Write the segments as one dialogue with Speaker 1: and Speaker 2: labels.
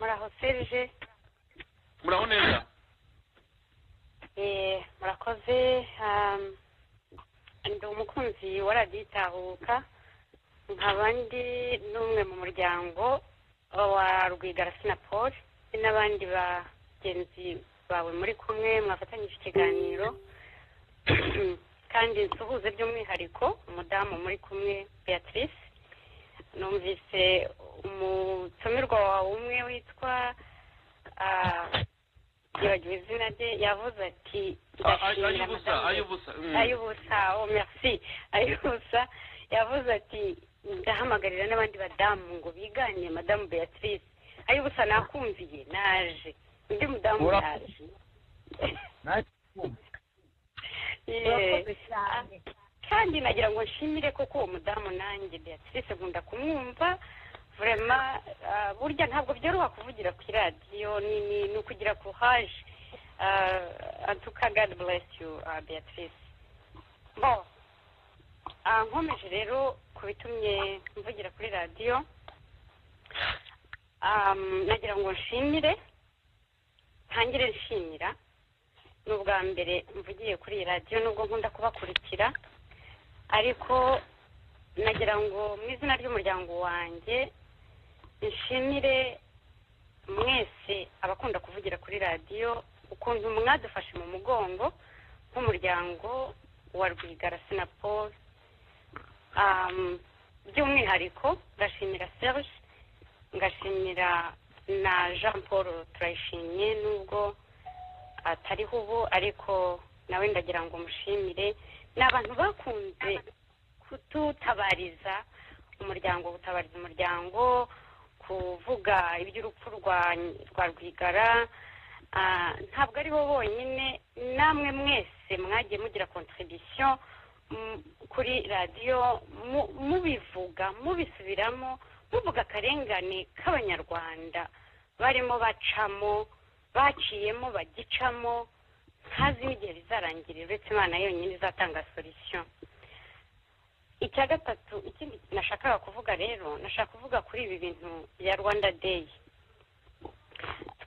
Speaker 1: muraho serge
Speaker 2: muraho neza
Speaker 1: Eh, murakoze um, ndi umukunzi wa radiyo itahuka nkaba ndi n'umwe mu muryango wa rwigara sinapol n'abandi bagenzi bawe muri kumwe mwafatanyije ikiganiro kandi nsuhuze by'umwihariko umudamu muri kumwe beatrice numvise umutumirwa wawe umwe witwa ah, yibagiwe izina rye yavuze ati ndashimira
Speaker 2: ay'ubusa
Speaker 1: madamu
Speaker 2: ay'ubusa mm.
Speaker 1: ay'ubusa oh merci ay'ubusa yavuze ati ndahamagarira n'abandi badamu ngo bigane madamu beatrice ay'ubusa nakumviye naje undi mudamu
Speaker 3: Ura-
Speaker 1: yaje
Speaker 3: Naje kumva.
Speaker 1: Yeah.
Speaker 4: urakoze cyane
Speaker 1: kandi nagira ngo nshimire kuko uwo mudamu nanjye beatrice nkunda kumwumva vurema ah, burya ntabwo byoroha kuvugira kuri radiyo ni ni- ni ukugira courage Ah, en tout cas god bless you ah, beatrice bon Ah, nkomeje rero ku bitumye mvugira kuri radiyo Am, nagira ngo nshimire ntangire nshimira ni ubwa mbere mvugiye kuri iyi radiyo nubwo nkunda kubakurikira ariko nagira ngo mu izina ry'umuryango wanjye nshimire mwese abakunda kuvugira kuri radiyo ukuntu mwadufashe mu mugongo nk'umuryango wa rwigara sinapol by'umwihariko ndashimira serge ngashimira na jean paul turayishimye nubwo atariho ubu ariko nawe ndagira ngo mushimire ni abantu bakunze kututabariza umuryango gutabariza umuryango kuvuga iby'urupfu rwa rwa rwigara Ah, ntabwo ari bo bonyine namwe mwese mwagiye mugira contribution mm, kuri radiyo mu- mubivuga mubisubiramo muvuga akarengane k'abanyarwanda barimo bacamo baciyemo bagicamo ntazi n'igihe bizarangirira uretse imana yonyine izatanga solisiyo icya gatatu ikindi nashakaga kuvuga rero nashaka kuvuga kuri ibi bintu bya rwanda deyi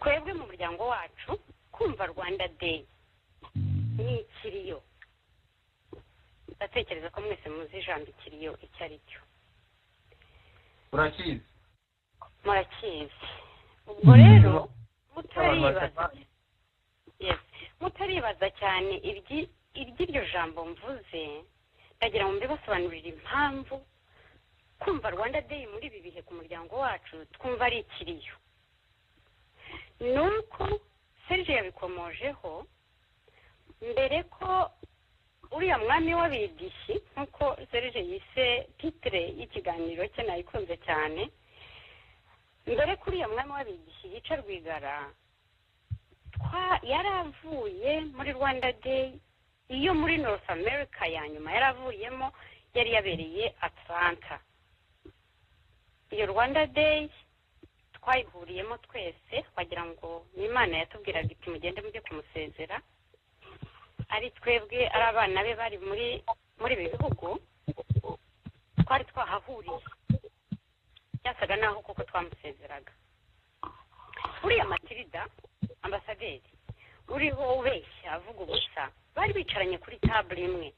Speaker 1: twebwe mu muryango wacu kumva rwanda deyi ni ikiriyo ndatekereza ko mwese muzi ijambo ikiriyo icyo ari cyo
Speaker 3: urakizi
Speaker 1: murakizi ubwo rero
Speaker 3: abantu
Speaker 1: mutaribaza
Speaker 3: batatu.
Speaker 1: Yes. mutaribaza cyane ibyi- iby'iryo jambo mvuze ndagira ngo mbibasobanurire impamvu kumva rwanda day muri ibi bihe ku muryango wacu twumva ari ikiriyo ni uko serge yabikomojeho mbere ko uriya mwami w'abidishyi nk'uko serge yise titire y'ikiganiro cye nayikunze cyane mbere kuri iyo mwami w'abigishyi yica rwigara twa- yari avuye muri rwanda day iyo muri north america ya nyuma yari avuyemo yari yabereye atlanta iyo rwanda day twayihuriyemo twese wagira ngo ni imana yatubwiraga iti mugende mujye kumusezera ari twebwe ari abana be bari muri muri ibi bihugu twari twahahuriye byasaga naho koko twamusezeraga uriya matirida ambasaderi uriho ubeshya avuga ubusa bari bicaranye kuri tabure imwe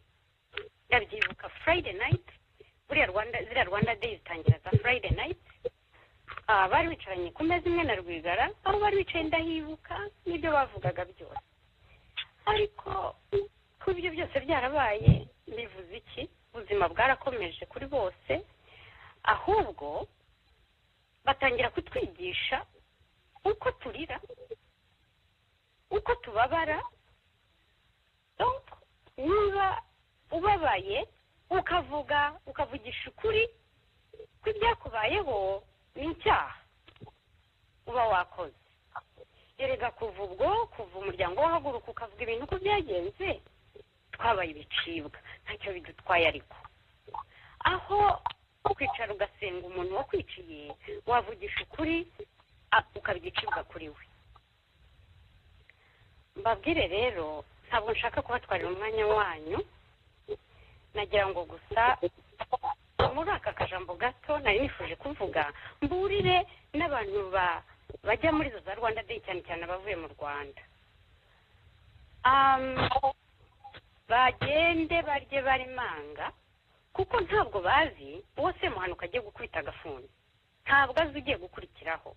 Speaker 1: ndabyibuka friday night buriya rwanda ziriya rwanda day zitangira za friday night Ah, bari bicaranye ku meza imwe na rwigara aho bari bicaye ndahibuka n'ibyo bavugaga byose ariko ko ibyo byose byarabaye bivuze iki ubuzima bwarakomeje kuri bose ahubwo batangira kutwigisha uko turira uko tubabara Donc, niba ubabaye ukavuga ukavugisha ukuri kw'ibyakubayeho ni icyaha uba wakoze erega kuva ubwo kuva umuryango wahaguruka ukavuga ibintu uko byagenze twabaye ibicibwa ntacyo bidutwaye ariko aho kwicara ugasenga umuntu wakwiciye wavugisha ukuri a- ukabya icibwa kuri we mbabwire rero ntabwo nshaka kubatwarira umwanya wanyu nagira ngo gusa muri aka kajambo gato nari nifuje kuvuga mburire n'abantu ba bajya muri izo za rwanda day cyane cyane abavuye mu rwanda Am, bagende barye barimanga kuko ntabwo bazi uwo semuhanuka agiye gukubita agafuni ntabwo azi ugiye gukurikiraho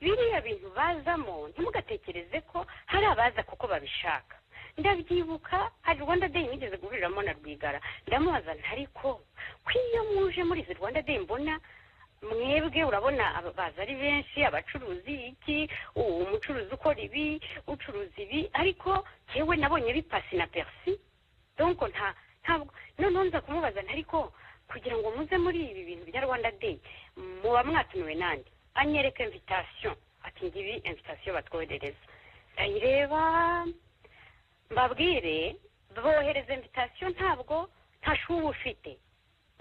Speaker 1: biriya bintu bazamo ntimugatekereze ko hari abaza kuko babishaka ndabyibuka hari rwanda day nigeze guhuriramo na rwigara ndamubaza nti ariko ko iyo muje muri izi rwanda day mbona mwebwe urabona aba- baza ari benshi abacuruzi iki u- umucuruzi ukora ibi ucuruza ibi ariko yewe nabonye bipasi na perisi donko nta ntabwo noneho nza kumubaza nti ariko kugira ngo muze muri ibi bintu bya rwanda day muba mwatumiwe nande anyereka invitation ati ngibi invitation batwoherereza ndayireba mbabwire bohereza invitation ntabwo ntashuba uba ufite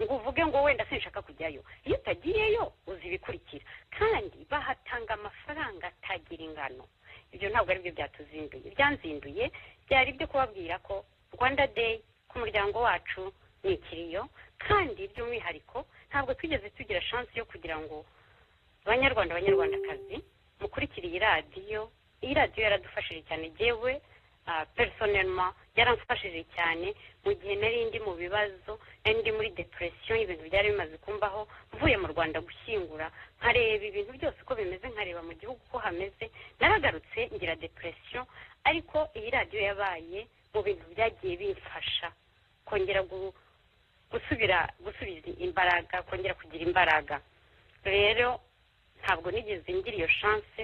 Speaker 1: ngo uvuge ngo wenda sinshaka kujyayo iyo utagiyeyo uzi ibikurikira kandi bahatanga amafaranga atagira ingano ibyo ntabwo ari byo byatuzinduye ibyanzinduye byari ibyo kubabwira ko rwanda day ku muryango wacu ni ikiriyo kandi by'umwihariko ntabwo twigeze tugira shansi yo kugira ngo banyarwanda banyarwandakazi mukurikire iyi radiyo iyi radiyo yaradufashije cyane yewe personelma yaramfashije cyane mu gihe nari ndi mu bibazo nari ndi muri depression ibintu byari bimaze kumbaho mvuye mu rwanda gushyingura nkareba ibintu byose uko bimeze nkareba mu gihugu uko hameze naragarutse ngira depression ariko iyi radiyo yabaye mu bintu byagiye bimfasha kongera gu- gusubira gusubiza imbaraga kongera kugira imbaraga rero ntabwo nigeze ngira iyo chance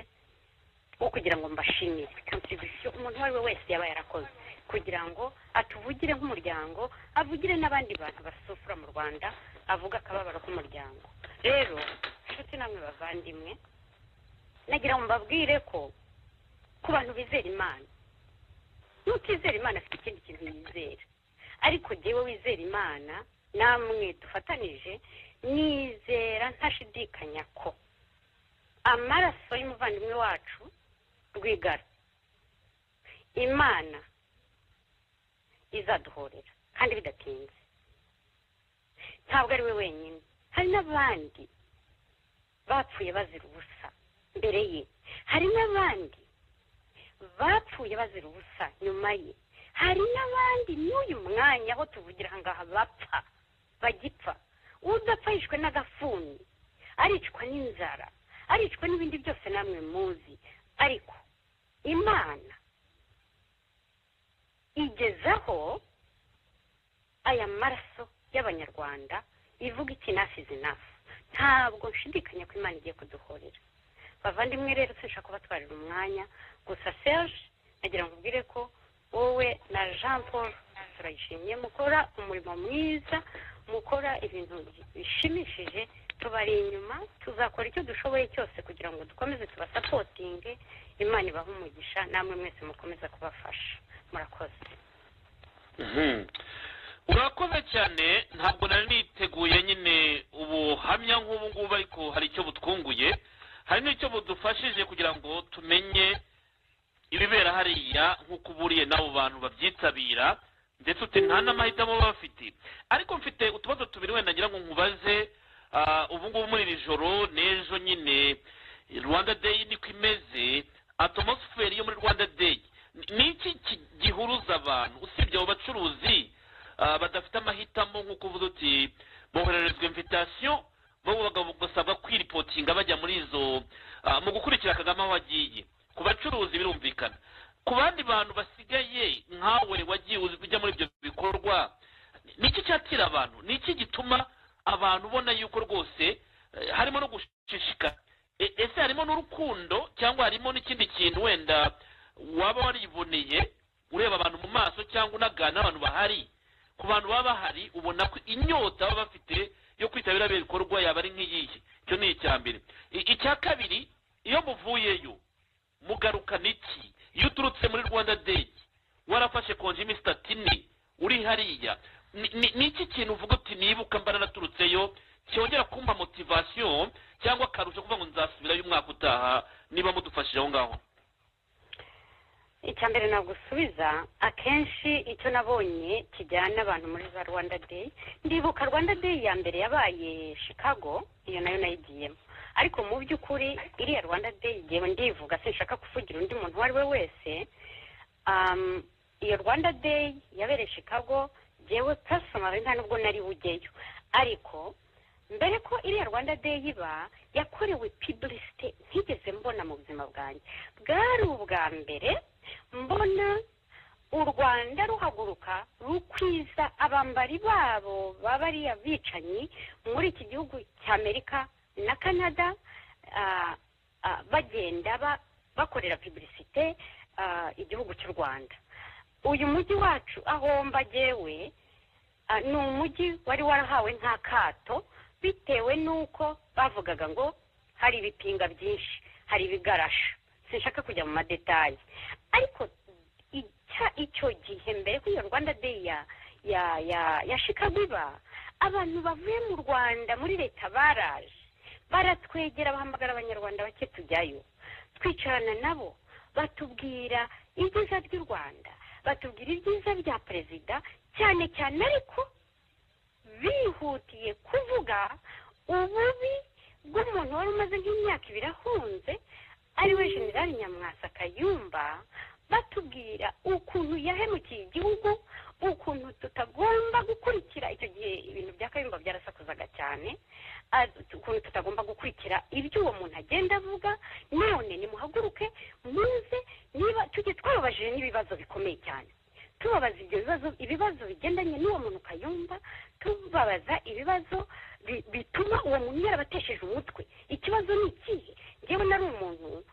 Speaker 1: wo kugira ngo mbashimire contribution umuntu uwo ari we wese yaba yarakoze kugira ngo atuvugire nk'umuryango avugire n'abandi bantu basufura mu rwanda avuga akababaro k'umuryango rero inshuti namwe bavandimwe nagira ngo mbabwire ko ku bantu bizera imana n'utizera imana afite ikindi kintu yizera ariko jyewe wizera imana namwe dufatanije nizera ntashidikanya ko amaraso y'umuvandimwe wacu rwigara imana izaduhorera kandi bidatinze ntabwo ari we wenyine hari n'abandi bapfuye bazira ubusa mbere ye hari n'abandi bapfuye bazira ubusa nyuma ye hari n'abandi n'uyu mwanya aho tuvugira aha ngaha bapfa bagipfa udapfa yishwe n'agafuni aricwa n'inzara aricwa n'ibindi byose namwe muzi ariko imana igezaho aya maraso y'abanyarwanda ivuga iki nafi zinafu ntabwo nshidikanya ko imana igiye kuduhorera bavandimwe rero sinshaka kubatwarira umwanya gusa serge nagira ngo ubwire ko wowe na jean paul turayishimye mukora umurimo mwiza mukora ibintu bishimishije tubari inyuma tuzakora icyo dushoboye cyose kugira ngo dukomeze tubasapotinge imana ibahe umugisha namwe mwese mukomeza kubafasha murakoze
Speaker 2: Mhm. urakoze cyane ntabwo nari niteguye nyine ubuhamya nk'ubu ngubu ariko hari icyo butwunguye hari n'icyo budufashije kugira ngo tumenye ibibera hariya nk'uko uburiye n'abo bantu babyitabira ndetse uti nta n'amahitamo baba bafite ariko mfite utubazo tubiri wenda ngira ngo nkubaze ah, ubu ngubu muri iri joro n'ejo nyine rwanda day niko imeze atmosiferi yo muri rwanda day Ni- ni iki ki- gihuruza abantu usibye abo bacuruzi ah, badafite amahitamo nk'uko uvuze uti bohererezwa invitasiyo bo bagab- basabwa kwiripotinga bajya muri izo ah, mu gukurikira kagame aho agiye ku bacuruzi birumvikana ku bandi bantu basigaye nkawe wagiye uzi- ujya muri ibyo bikorwa ni iki cyatira abantu ni iki gituma abantu ubona yuko rwose eh, harimo no gushishikara E- ese harimo n'urukundo cyangwa harimo n'ikindi kintu wenda waba wariboneye ureba abantu mu maso cyangwa unaganira n'abantu bahari ku bantu baba bahari ubona ko inyota baba bafite yo kwitabira biriya bikorwa yaba ari nk'iyihe icyo ni icya mbere I- icya kabiri iyo muvuyeyo mugarukana iki iyo uturutse muri rwanda day warafashe konjimi statine uri hariya ni ni- ni iki kintu uvuga uti nibuka mba naraturutseyo cyongera kumpa motivasiyo cyangwa akarusho kuvuga ngo nzasubirayo umwaka utaha niba mudufashije aho ngaho
Speaker 1: icya mbere nagusubiza akenshi icyo nabonye kijyana abantu muri za rwanda day ndibuka rwanda day ya mbere yabaye chicago iyo nayo nayigiyemo ariko mu by'ukuri iriya rwanda day igihe ndivuga sinshaka kuvugira undi muntu uwo ari we wese um, iyo rwanda day yabereye chicago jewe personally nta nubwo nari bujyeyo ariko mbere ko iriya rwanda day iba yakorewe publicity ntigeze mbona mu buzima bwanjye bwari ubwa mbere mbona u rwanda ruhaguruka rukwiza abambari babo baba ari abicanyi muri iki gihugu cy'amerika na canada ah, ah, bagenda ba- bakorera publicité ah, igihugu cy'u rwanda uyu mujyi wacu aho mbagewe Ah, ni umujyi wari warahawe nk'akato bitewe n'uko bavugaga ngo hari ibipinga byinshi hari ibigarasha sinshaka kujya mu madetaye ariko icya icyo gihe mbere ko iyo rwanda day ya ya ya ya chicago iba abantu bavuye mu rwanda muri leta baraje baratwegera bahamagara abanyarwanda bake tujyayo twicarana nabo batubwira ibyiza by'u rwanda batubwira ibyiza bya perezida cyane cyane ariko bihutiye kuvuga ububi bw'umuntu wari umaze nk'imyaka ibiri ahunze ariwe generali nyamwasa kayumba batubwira ukuntu yahemukiye igihugu ukuntu tutagomba gukurikira icyo gihe ibintu bya kayumba byarasakuzaga cyane ah, ukuntu tutagomba gukurikira ibyo uwo muntu agenda avuga none nimuhaguruke muze niba tujye twababajije n'ibibazo bikomeye cyane tubabaza ibyo bibazo ibibazo bigendanye n'uwo muntu kayumba tubabaza ibibazo bi- bituma uwo muntu yarabatesheje umutwe ikibazo ni ikihe ngewe nari umuntu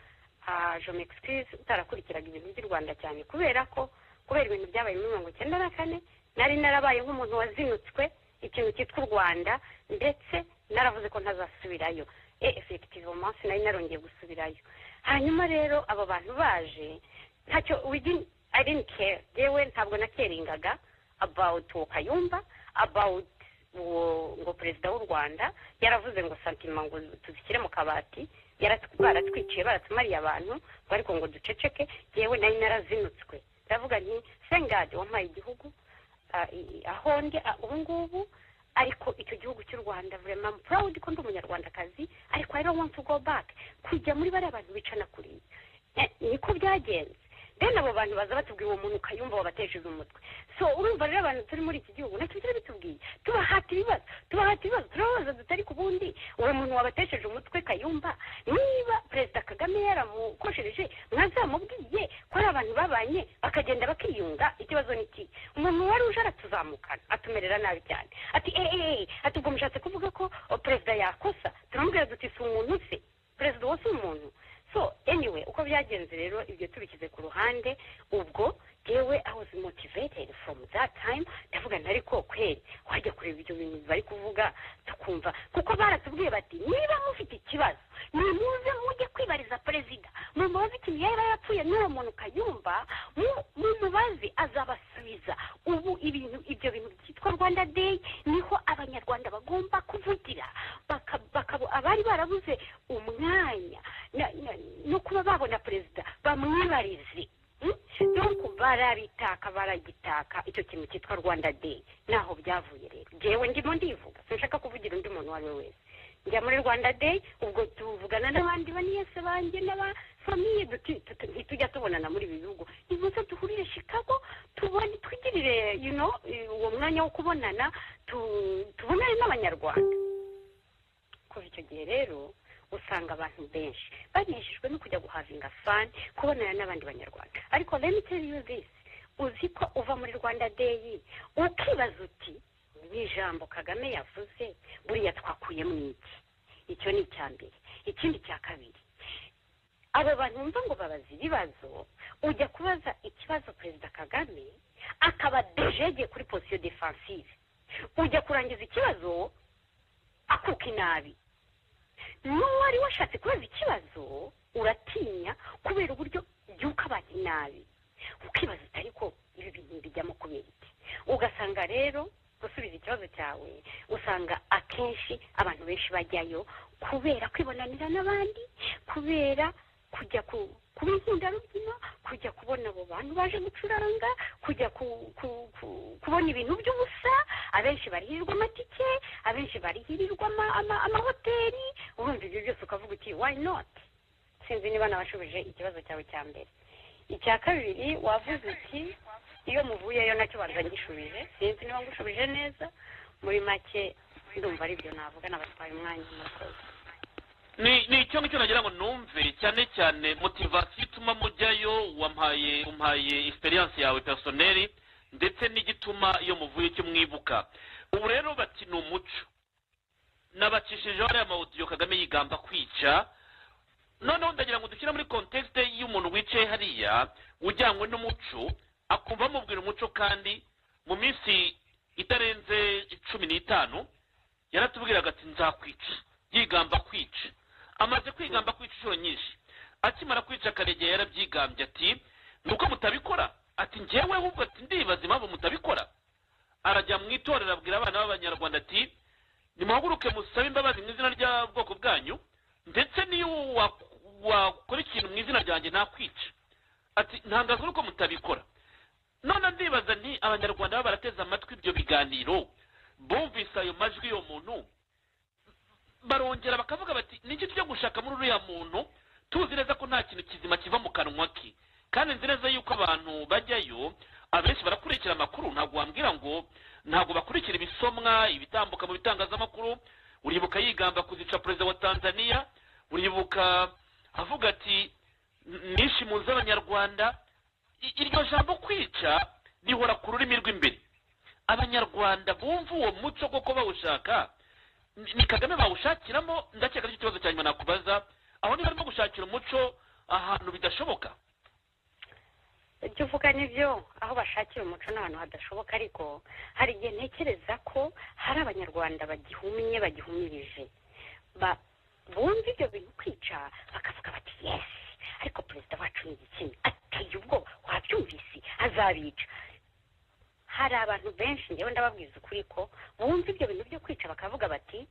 Speaker 1: ah, je m'excuse utarakurikiraga ibintu by'u rwanda cyane kubera ko kubera ibintu byabaye muri mirongo icyenda na kane nari narabaye nk'umuntu wazinutswe ikintu cyitwa u rwanda ndetse naravuze ko ntazasubirayo e effectivement sinari narongeye gusubirayo hanyuma rero abo bantu baje ntacyo wigin- I didn't care yewe ntabwo nakeringaga about uwo kayumba about uwo ngo perezida w'u rwanda yaravuze ngo santima ngo tuzishyire mu kabati yaratu- baratwiciye baratumariye abantu ngo ariko ngo duceceke yewe nari narazinutswe ndavuga nti sengadi wampaye igihugu ah, i- i- aho ndi ah, ubu ngubu ariko icyo gihugu cy'u rwanda vraiment I'm proud ko ndi umunyarwandakazi ariko I don't want to go back kujya muri bariya bantu bicana kuriya Eh, niko byagenze then abo bantu baza batubwira uwo muntu ukayumva wabatesheje umutwe so urumva rero abantu turi muri iki gihugu nacyo byari bitubwiye tubahata ibibazo tubahata ibibazo turababaza dutari ku bundi uwo muntu wabatesheje umutwe kayumba niba perezida kagame yaramukoshereje mwazamubwiye ko ari abantu babanye bakagenda bakiyunga ikibazo ni iki umuntu wari uje aratuzamukana atumerera nabi cyane ati eee ati ubwo mushatse kuvuga ko o, perezida yakosa turamubwira duti si umuntu se perezida uwo si umuntu so anyway uko byagenze rero ibyo tubishyize ku ruhande ubwo yewe i was motivated from that time ndavuga nti ariko kweri wajya kureba ibyo bintu bari kuvuga tukumva kuko baratubwiye bati niba mufite ikibazo nimuze mujye kwibariza perezida mumubaze ikintu yaba yapfuye n'uwo muntu kayumba mu- mumubaze azabasubiza ubu ibintu ibyo bintu byitwa rwanda day niho abanyarwanda bagomba kuvugira baka- bakaba abari barabuze umwanya na- na- no kuba babona perezida bamwibarize Mm? donc barabitaka baragitaka icyo kintu cyitwa rwanda day naho byavuye rero jewe ndimo ndivuga sinshaka kuvugira undi muntu uwo ari we wese njya muri rwanda day ubwo tuvugana n'abandi baniyese banjye n'abafamiye duti- tuti- ntitujya tubonana muri ibi bihugu nimuze duhurire chicago tubone twigirire you know eh, uwo mwanya wo kubonana tu- tubonane n'abanyarwanda kuva icyo gihe rero usanga abantu benshi baneshejwe no kujya guhavinga fani kubonana n'abandi banyarwanda ariko let me tell you this uzi ko uva muri rwanda day ukibaza uti ni ijambo kagame yavuze buriya twakuye mu iki icyo ni icya mbere ikindi cya kabiri abo bantu wumva ngo babaza ibibazo ujya kubaza ikibazo perezida kagame akaba dejege kuri posiyo defensive ujya kurangiza ikibazo akuka inabi n'uwari washatse kubaza ikibazo uratinya kubera uburyo jya ukabana inabi ukibaza utari ko ibi bintu bijyamo kubera iki ugasanga rero gusubiza ikibazo cyawe usanga akenshi abantu benshi bajyayo kubera kwibonanira n'abandi kubera kujya ku kuba inkundarubyino kujya kubona abo bantu baje gucuranga kujya ku, ku, ku, kubona ibintu by'ubusa abenshi barihirirwa amatike abenshi barihirirwa ama- ama- amahoteli urumva ibyo byose ukavuga uti why not sinzi niba nabashubije ikibazo cyawe cya mbere icya kabiri wavuze uti iyo muvuyeyo nacyo barazagishubije sinzi niba ngushubije neza muri make ndumva ari byo navuga nabatwaye umwanya murakoze
Speaker 2: ni ni icyo ngicyo nagira ngo numve cyane cyane motivasiyo ituma mujyayo wampaye umpaye experience yawe personeli ndetse n'igituma iyo muvuye icyo mwibuka ubu rero bati ni umuco nabacishije ariya mawudiyo kagame yigamba kwica noneho ndagira ngo dushyire muri context y'umuntu wicaye hariya ujyanywe n'umuco akumva amubwira umuco kandi mu minsi itarenze cumi n'itanu yaratubwiraga ati nzakwica yigamba kwica amaze kwigamba kwica inshuro nyinshi akimara kwica karegeye yarabyigambye ati ni uko mutabikora ati ngewe ahubwo ati ndibaza impamvu mutabikora arajya mu itorero abwira abana b'abanyarwanda ati nimuhaguruke musabe imbabazi mu izina ry'ubwoko bwanyu ndetse n'iyo wa- wakora ikintu mu izina ryanjye nakwica ati ntangazwa nuko mutabikora none ndibaza nti abanyarwanda baba barateze amatwi ibyo biganiro bumvise ayo majwi y'uwo muntu barongera bakavuga bati niki tujya gushaka muri uriya muntu tuzi neza ko nta kintu kizima kiva mu kanwa ke kandi nzi neza yuko abantu bajyayo abenshi barakurikira amakuru ntabwo wambwira ngo ntabwo bakurikira ibisomwa ibitambuka mu bitangazamakuru uribuka yigamba kuzica perezida wa tanzania uribuka avuga ati nishe impunzi z'abanyarwanda I- iryo jambo kwica rihora ku rurimi rw'imbere abanyarwanda bumva uwo muco koko bawushaka ni ni kagame bawushakiramo ndakeka aricyo kibazo cya nyuma nakubaza aho niba barimo gushakira umuco ahantu bidashoboka
Speaker 1: ibyo uvuga ni byo aho bashakira umuco n'ahantu hadashoboka ariko hari igihe ntekereza ko hari abanyarwanda bagihumye bagihumirije ba- bumva ibyo bintu kwica bakavuga bati yesi ariko perezida wacu ni igitsina ateye ubwoba wabyumvise azabica hari abantu benshi ngewe ndababwiza ukuri ko bumva ibyo bintu byo kwica bakavuga bati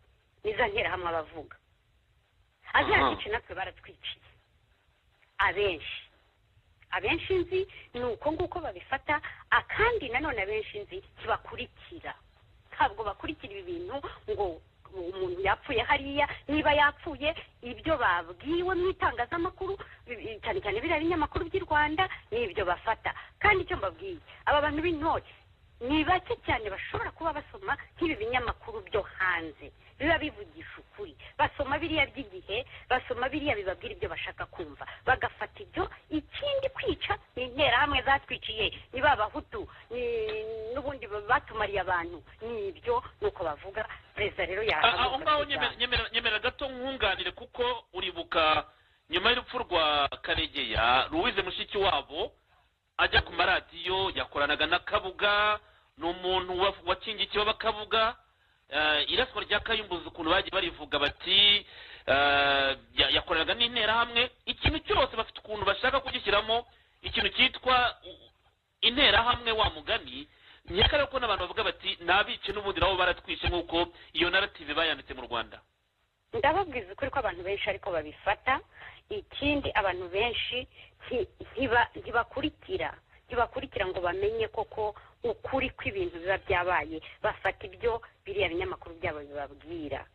Speaker 1: ntizanterahamwe abavuga azatwice natwe baratwiciye abenshi abenshi nzi ni uko nguko babifata akandi nanone abenshi nzi ntibakurikira ntabwo bakurikira ibi bintu ngo umuntu yapfuye hariya niba yapfuye ibyo babwiwe mu itangazamakuru bi- cyane cyane biriya binyamakuru by'i rwanda ni ibyo bafata kandi icyo mbabwiye aba bantu b'intore ni bake cyane bashobora kuba basoma nk'ibi binyamakuru byo hanze biba bivugisha ukuri basoma biriya by'igihe basoma biriya bibabwira ibyo bashaka kumva bagafata ibyo ikindi kwica ni interahamwe zatwiciye ni ba bahutu ni n'ubundi batumariye abantu ni ibyo ni uko bavuga perezida rero
Speaker 2: Ah, ah, aho
Speaker 1: yahaguruka
Speaker 2: ngaho
Speaker 1: akigana.
Speaker 2: nyemera- nyemera- nyemera gato nkunganire kuko uribuka nyuma y'urupfu rwa karegeya ruwize mushiki wabo ajya ku maradiyo yakoranaga na kabuga ni umuntu wa- wakingiye ikibaba kabuga eh, iraswa rya kayumbuzi ukuntu bagiye barivuga bati eh, ya- yakoranaga n'interahamwe ikintu cyose bafite ukuntu bashaka kugishyiramo ikintu cyitwa interahamwe wa mugani nyakare ko n'abantu bavuga bati nabice n'ubundi nabo baratwishe nk'uko iyo narative bayanditse mu rwanda
Speaker 1: ndababwiza ukuri ko abantu benshi ariko babifata ikindi abantu benshi nti- ntiba- ntibakurikira ntibakurikira ngo bamenye koko ukuri kw'ibintu biba byabaye bafata ibyo biriya binyamakuru byabo bibabwira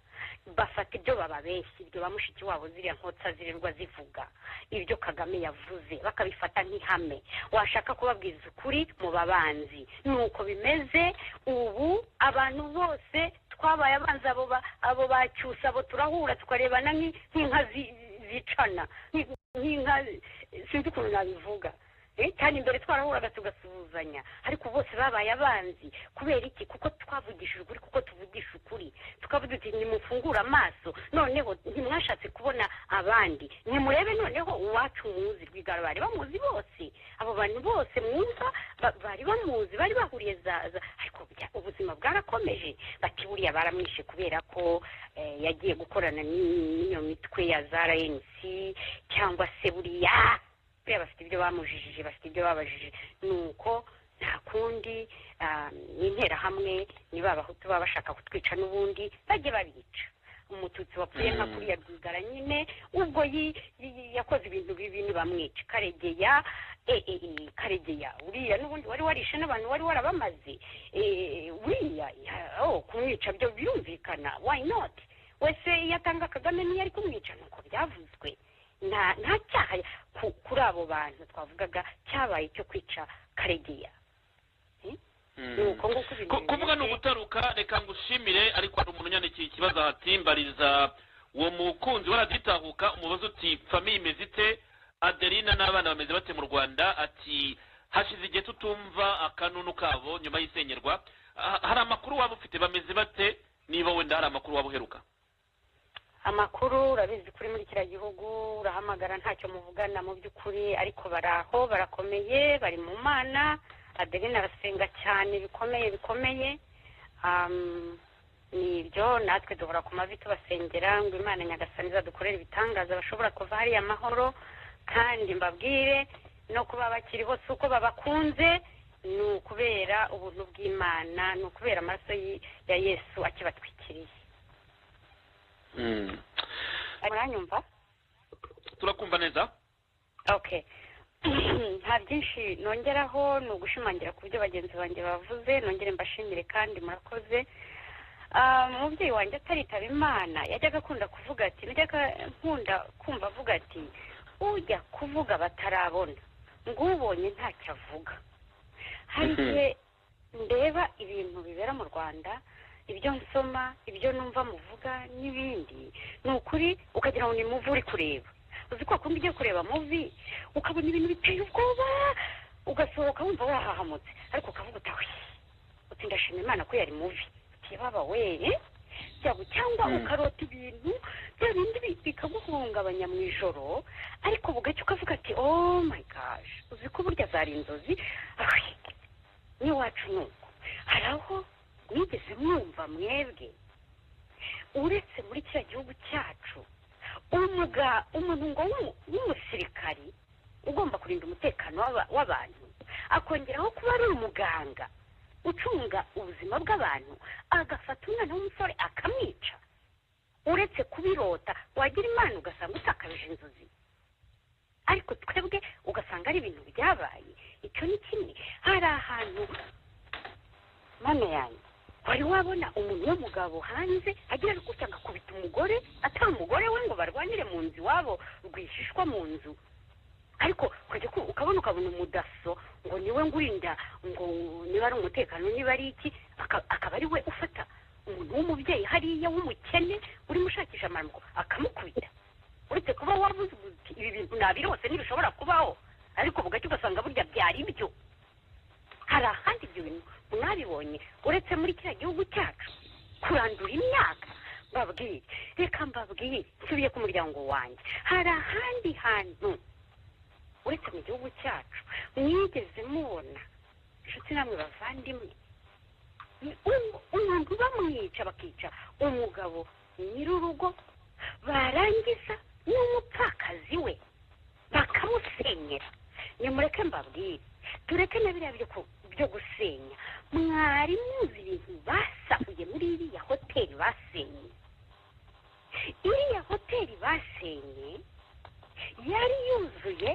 Speaker 1: bafata ibyo bababeshya ibyo ba mushiki wabo ziriya nkotsa zirirwa zivuga ibyo kagame yavuze bakabifata nk'ihame washaka kubabwiza ukuri mu babanzi ni uko bimeze ubu abantu bose twabaye abanzi abo ba- abo bacyusa abo turahura tukarebana nk'i- nk'inka zi- zicana nk'i- nk'inka sinzi ukuntu nabivuga Eh, cyane imbere twarahuraga tugasuhuzanya ariko bose babaye abanzi kubera iki kuko twavugishije ukuri kuko tuvugisha ukuri tukavuga uti nimufungure amaso noneho ntimwashatse kubona abandi nimurebe noneho uwacu muzi rwigara bari bamuzi bose abo bantu bose mwumva ba- bari bamuzi bari bahuriye zaza ariko bya- ubuzima bwarakomeje bati buriya baramwishe kubera ko eh, yagiye gukorana n'i- n'iyo mitwe ya za rnc cyangwa se buriya buriya bafite ibyo bamujijije bafite ibyo babajije ni uko nta kundi ah, ni interahamwe ni ba bahutu baba bashaka kutwica n'ubundi bajye babica umututsi wapfuye nka
Speaker 2: Mm.
Speaker 1: kuriya rwigara nyine ubwo yi- yi- yakoze ibintu bibi ntibamwica karegeya eh, eh, eh, karegeya uriya n'ubundi wari warishe n'abantu wari warabamaze eh, uriya ya- oh, kumwica byo birumvikana why not wese yatanga kagame niyo ari kumwica nuko byavuzwe nta nta cyaha ku- kuri abo bantu twavugaga cyabaye cyo kwica karegeya
Speaker 2: Mm.
Speaker 1: nuko nguko ibintu
Speaker 2: Ku- kuvuga ni
Speaker 1: bimeze.
Speaker 2: ugutaruka reka ngushimire ariko hari umuntu yandikiye ikibazo hati mbariza uwo mukunzi waraditahuka umubazo uti famiye imeze ite aderina n'abana bameze bate mu rwanda ati hashize igihe tutumva akanunu kabo nyuma y'isenyerwa Ah, hari amakuru waba ufite bameze bate niba wenda hari amakuru waba uheruka
Speaker 1: amakuru urabizi kuri muri kiriya gihugu urahamagara ntacyo muvugana mu by'ukuri ariko bari aho barakomeye bari mu mana adeline arasenga cyane bikomeye bikomeye Am, ni ibyo natwe duhora ku mavi tubasengera ngo imana nyagasani izadukorere ibitangaza bashobora kuva hariya amahoro kandi mbabwire no kuba bakiri hose uko babakunze ni ukubera ubuntu bw'imana ni ukubera amaraso y- ya yesu akibatwikiriye
Speaker 2: Mm.
Speaker 1: muranyumva
Speaker 2: turakumva neza
Speaker 1: okay nta byinshi nongeraho ni ugushimangira ku byo bagenzi banjye bavuze nongere mbashimire kandi murakoze Ah, umubyeyi wanjye ataritaba imana yajyaga akunda kuvuga ati najyaga nkunda kumva avuga ati ujya kuvuga batarabona ngo ubonye ntacyo avuga hari
Speaker 2: Mhm.
Speaker 1: igihe ndeba ibintu bibera mu rwanda ibyo nsoma ibyo numva muvuga n'ibindi ni ukuri ukagira ngo ni muvi uri kureba uzi ko wakunda ugiye kureba muvi ukabona ibintu biteye ubwoba ugasohoka wumva wahahamutse ariko ukavuga utawe uti ndashima imana ko yari muvi utibaba we eh? Byaba- cyangwa
Speaker 2: Mm.
Speaker 1: ukarota ibintu bya bindi bi- bikaguhungabanya mu ijoro ariko bugacya ukavuga ati oh my gosh uzi ko burya zari inzozi Ay, n'iwacu ni uko hari aho mwigeze mwumva mwebwe uretse muri kiriya gihugu cyacu umuga umuntu ngo w'umu- w'umusirikari ugomba kurinda umutekano w'aba- w'abantu akongeraho kuba ari umuganga ucunga ubuzima bw'abantu agafata umwana w'umusore akamwica uretse kubirota wagira imana ugasanga utakaje inzozi ariko twebwe ugasanga ari ibintu byabaye icyo ni kimwe hari ahantu mama yanjye wari wabona umuntu w'umugabo hanze agira gutya agakubita umugore atari umugore we ngo barwanire mu nzu iwabo rwihishwa mu nzu ariko ukajya ku- ukabona ukabona umudaso ngo niwe ngurinda ngo niba ari umutekano niba ari iki aka- akaba ari we ufata umuntu w'umubyeyi hariya w'umukene urimo ushakisha amaramuko akamukubita uretse kuba wavuze uti ibi bintu nabirose ntibishobora kubaho ariko bugacya ugasanga burya byari byo hari ahandi ibyo bintu mwabibonye uretse muri kiriya gihugu cyacu kurandura imyaka mbabwire reka mbabwire nsubiye ku muryango wanjye hari ahandi hantu uretse mu gihugu cyacu mwigeze mubona inshuti namwe bavandimwe u- umuntu bamwica bakica umugabo nyir'urugo barangiza n'umupfakazi we bakamusenyera nimureke mbabwire tureke na biriya byo ku- byo gusenya mwari muzi ibintu basahuye muri iriya hoteli basenye iriya hoteli basenye yari yuzuye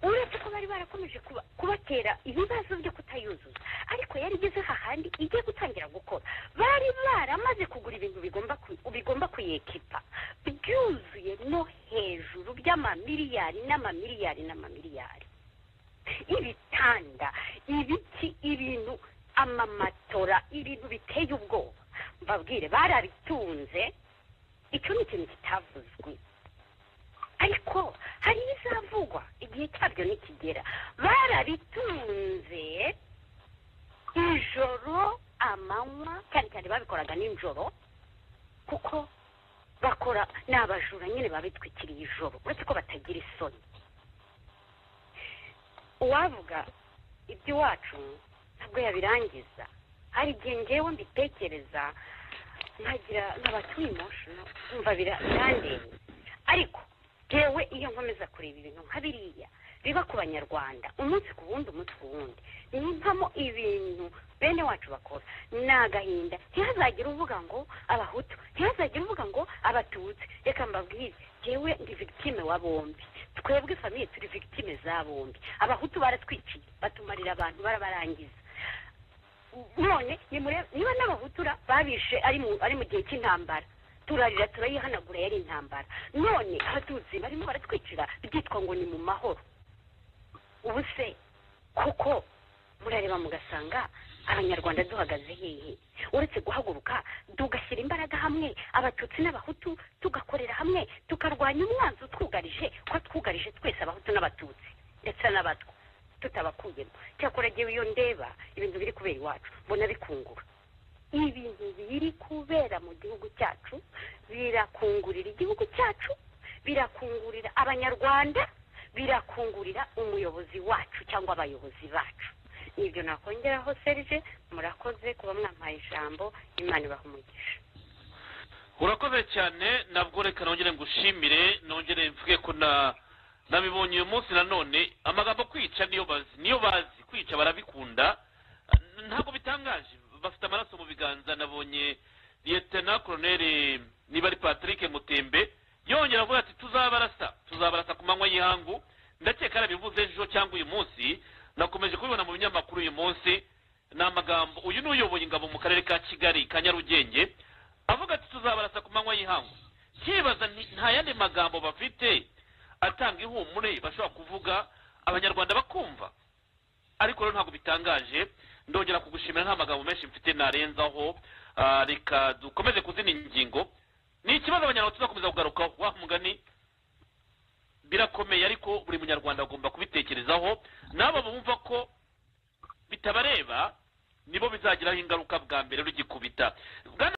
Speaker 1: uretse ko bari barakomeje kuba- kubatera ibibazo byo kutayuzuza ariko yari igeze hahandi igiye gutangira gukora bari baramaze kugura ibintu bigomba ku- bigomba kuyekipa byuzuye no hejuru by'amamiliyari n'amamiliyari n'amamiliyari ibitanda ibiti ibintu amamatora ibintu biteye ubwoba mbabwire barabitunze icyo ni ikintu kitavuzwe ariko hari ibizavugwa igihe cyabyo nikigera barabitunze ijoro amanywa cyane cyane babikoraga nijoro kuko bakora ni abajura nyine babitwikiriye ijoro uretse ko batagira isoni uwavuga iby'iwacu ntabwo yabirangiza hari igihe ngewe mbitekereza nkagira nkaba turi emotional nkumva bira- birandeba ariko ngewe iyo nkomeza kureba ibintu nka biriya biba ku banyarwanda umunsi ku wundi umunsi ku wundi nimpamo ibintu bene wacu bakora ni agahinda ntihazagire uvuga ngo abahutu ntihazagire uvuga ngo abatutsi reka mbabwire ngewe ndi victime wa bombi twebwe famiye turi victime za bombi abahutu baratwiciye batumarira abantu barabarangiza none nimure- niba n'abahutura babishe ari mu ari mu gihe cy'intambara turarira turayihanagura yari intambara none abaduzi barimo baratwicira byitwa ngo ni mu mahoro ubu se kuko murareba mugasanga abanyarwanda duhagaze hehe uretse guhaguruka tugashyira imbaraga hamwe abatutsi n'abahutu tugakorera hamwe tukarwanya umwanzi utwugarije ko twugarije twese abahutu n'abatutsi ndetse n'abatwa tutabakuyemo cyakora ngewe iyo ndeba ibintu biri kubera iwacu mbona bikungura ibintu biri kubera mu gihugu cyacu birakungurira igihugu cyacu birakungurira abanyarwanda birakungurira umuyobozi wacu cyangwa abayobozi bacu nibyo nakongeraho serge murakoze kuba mwampaye ijambo imana ibaha umugisha
Speaker 2: urakoze cyane nabwo reka nongere ngushimire nongere mvuge ko na nabibonye uyu munsi nanone amagambo kwica niyo bazi niyo bazi kwica barabikunda ntabwo bitangaje bafite amaraso mu biganza nabonye liyetena koroneri niba ari patrick mutembe yongera avuga ati tuzabarasa tuzabarasa ku manywa y'ihangu ndakeka yarabivuze ejo cyangwa uyu munsi nakomeje kubibona mu binyamakuru uyu munsi ni amagambo uyu ni uyoboye ingabo mu karere ka kigali ka nyarugenge avuga ati tuzabarasa ku manywa y'ihangu kibaza nti nta yandi magambo bafite atanga ihumure bashobora kuvuga abanyarwanda bakumva ariko rero ntabwo bitangaje ndongera kugushimira nta magambo menshi mfite narenzaho Ah, reka dukomeze kuzina ingingo ni ikibazo abanyarwanda tuzakomeza kugarukaho wa mugani birakomeye ariko buri munyarwanda agomba kubitekerezaho n'abo bumva ko bitabareba nibo bizagiraho ingaruka bwa mbere rugikubita Bwana